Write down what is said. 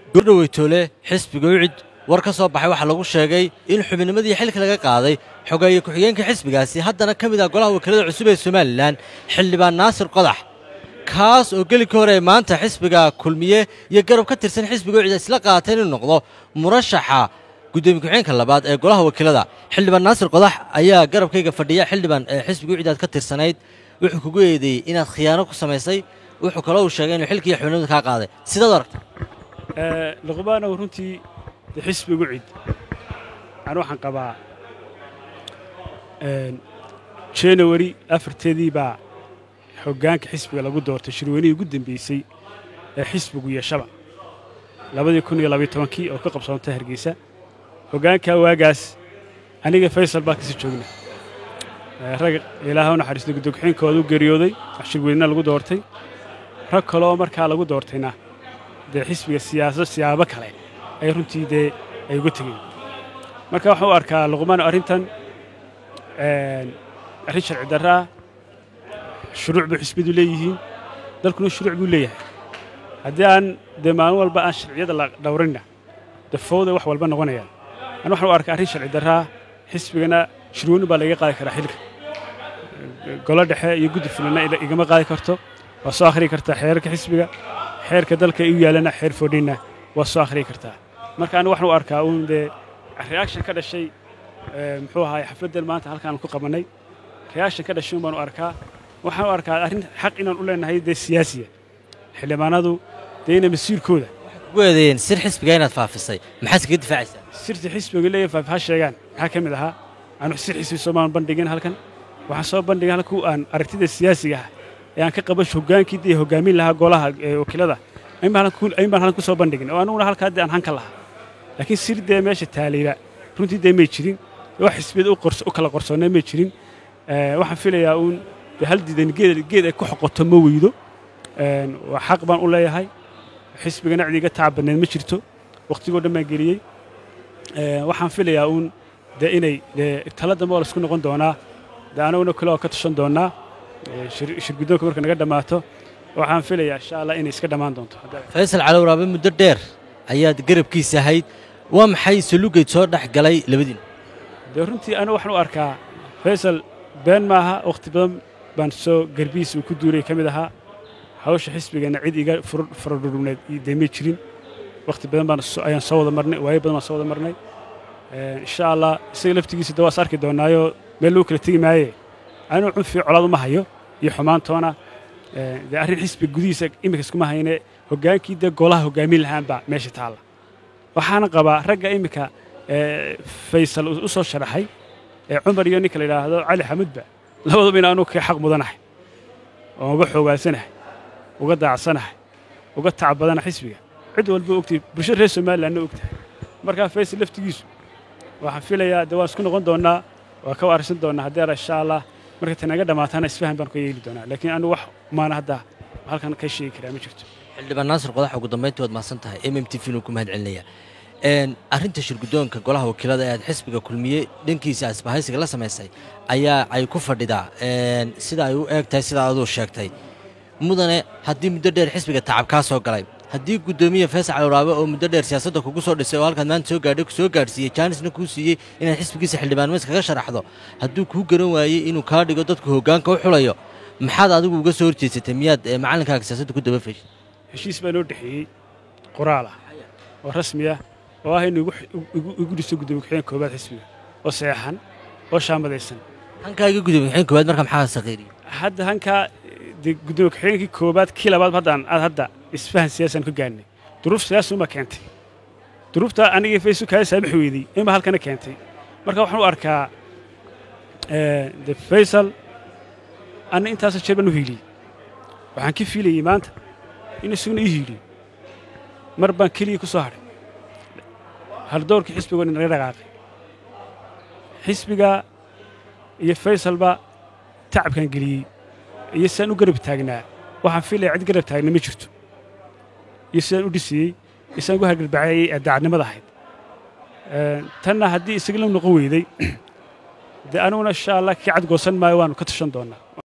gordhaweytoole xisbiga ucid war ka soo baxay waxaa lagu sheegay in xubinimadii xilka laga qaaday xogeeye ku-xigeenka xisbigaasi haddana ka mid ah golaha wakiilada cusub ee somalilan xildhibaan naasir qodax kaas oo geli ka hore maanta xisbiga kulmiye iyo garab ka tirsan xisbiga ucid isla qaatay inuu noqdo murashaxa gudoomiye ku-xigeenka labaad ee golaha wakiilada xildhibaan naasir qodax ayaa garabkayga fadhiya xildhibaan ee xisbiga ucid aad ka tirsanayd wuxuu kugu eedeeyey inaad khiyaano ku samaysay wuxuu kaloo uu sheegay inuu xilkii xubinimada kaa qaaday sidaad aragta luqmaanow runtii de xisbigu cid anu waxaan qabaa janawari afarteedii baa hoggaanka xisbiga lagu doortay shirweynihii ugu dambeysay ee xisbigu yeeshaba labadii kun iyo labayo tobankii oo ka qabsoontay hargeysa hoggaankaa waagaas aniga faysal baa kasii joogna rag ilaaha u naxariistay guddokuxeenkooda u geeriyooday shirweynena lagu doortay rag kaleoo markaa lagu doortayna dee xisbiga siyaasad siyaabo kale ay runtii dee ay uga tegeen marka waxaan u arkaa luqmaan arrintan arrin sharci darraa shuruuc bay xisbiyadu leeyihiin dalkuna shuruuc buu leeyahay haddii aan dee maalin walba aan sharciyada la dhowrinna dafowday wax walba noqonayaan an waxaan u arkaa arrin sharci darraa xisbigana shirweynu baa laiga qaadi karaa xilka golo dhexe iyo guddi fulanna igama qaadi karto waa soo akhriyi kartaa xeerarka xisbiga xeerka dalka u yaalana xeer foodhinna waa soo akhriyi kartaa marka anigu waxaan u arkaa uun dee reaction ka dhashay muxuu ahaay xafladdan maanta halkaan ku qabannay reaction ka dhashay un baan u arkaa waxaan u arkaa arrin xaq inaan u leenahay dee siyaasiya xildhibaanadu dee ina masiirkooda kugu eedeeyeen sir xisbiga inaad faafisay maxaad iskaga difaacaysaa sirta xisbiga leeyahay faafi ha sheegaan maxaa ka mid ahaa aanu sir xisbi soomaan bandhigin halkan waxaan soo bandhigay halku aan aragtida siyaasiga ah ee aan ka qaba hoggaankii dee hoggaamin lahaa golaha wakiilada ayn baan halkan ku soo bandhigin oo anuguna halkaa dee aan hanka lahaa laakiin sir dee meesha taalayba runtii dee may jirin wax xisbiyada u kala qorsoonnay may jirin waxaan filayaa uun dee hal diidan geed ay ku xoqoto ma weydo waa xaq baan u leeyahay xisbigana cid iga tacab badneed ma jirto wakhtigoo dhan baan geliyey waxaan filayaa uun dee inay tala dambe oo laisku noqon doonaa dee anaguna kale oo ka tashan doonaa shirguddoonka marka naga dhammaato waxaan filayaa insha allah inay iska dhammaan doonto faysal calowraabe muddo dheer ayaad garabkiisa ahayd waa maxay salugeyd soo dhex galay labadiin dee runtii anigu waxaan u arkaa faysal been maaha wakhti badan baan soo garbihiisa uu ku duuray ka mid ahaa hawsha xisbigana cid iga faradhudhubneed dee may jirin wakhti badan baan ayaan soo wada marnay waayo badan baan soo wada marnay insha allah isaga laftigiisa dee waas arki doonaayoo meel lagu kala tegi maaye anigu cunfii colaad uma hayo iyo xumaantoona dee arrin xisbiga gudihiisa iminka iskuma hayne hoggaankii dee golaha hoggaamin lahaanbaa meesha taalla waxaana qabaa ragga iminka faysal u soo sharaxay ee cumar iyo ninka la yidhaahdo cali xamudba labaduba in anugu ka xaq mudanahay oon uga xoogaasanahay uga daacsanahay uga tacab badana xisbiga cid walba ogtay bulsho reer somalilandna ogtahay markaa faysal laftigiisu waxaan filayaa dee waan isku noqon doonnaa waa ka arsan doonnaa haddii ara insha allah marka tanaga dhammaataana isfahan baan ka yeeli doonaa laakiin anigu wax maana hadda halkan ka sheegi karaa ma jirto xildhibaan naasir qodax ugu dambayntii waad mahadsan tahay m m t v nuu ku mahad celinaya arrinta shirguddoonka golaha wakiilada ee aad xisbiga kulmiye dhankiisa asbahaysiga la samaysay ayaa ay ku fadhidaa sida ay u eeg tahay sidaa aduu sheegtay mudane haddii muddo dheer xisbiga tacab kaa soo galay haddii guddoomiye faysal calowraabe oo muddo dheer siyaasadda kugu soo dhisay oo halkaad maanta soo gaadhay soo gaadhsiiyey jaanisna kuu siiyey inaad xisbigiisa xildhibaannimas kaga sharaxdo hadduu kuu garan waayey inuu kaa dhigo dadku hoggaanka u xulayo maxaad adigu uga soo horjeedsatay miyaad macalinkaaga siyaasadda ku daba feshay heshiis baa noo dhexeeyey qoraal ah oo rasmi ah oo ah inuu igu dhiso guddoomiye ku-xigeen koobaad xisbiga oo saxeexan oo shaamadaysan hankaaga guddoomiye ku-xigeen koobaad marka maxaa saqiiriyey hadda hankaa dee guddoomiye ku-xigeenkii koobaad kii labaad haddaan aad hadda isfahan siyaasaan ka gaadhnay duruuf siyaasuma keentay duruufta anigii faysu kaga saamax weydey inba halkana keentay marka waxaan u arkaa de faysal anna intaasoo jeer baan u hiiliyey waxaan ka fiilayey maanta in isaguna ii hiiliyo mar baan keliya ku soo hadhay haldowrkii xisbigo dhan naga dhaqaaqay xisbiga iyo faysalba tacabkaan geliyey iyo sidaan u garab taagnaa waxaan fiilaya cid garab taagna ma jirto iyo sidaan u dhisiyey iyo sidaan ugu hargarbacayay ee daacadnimada ahayd tanna haddii isaga la noqon weyday dee aniguna insha allah kii cad goosan maayo waanu ka tashan doonnaa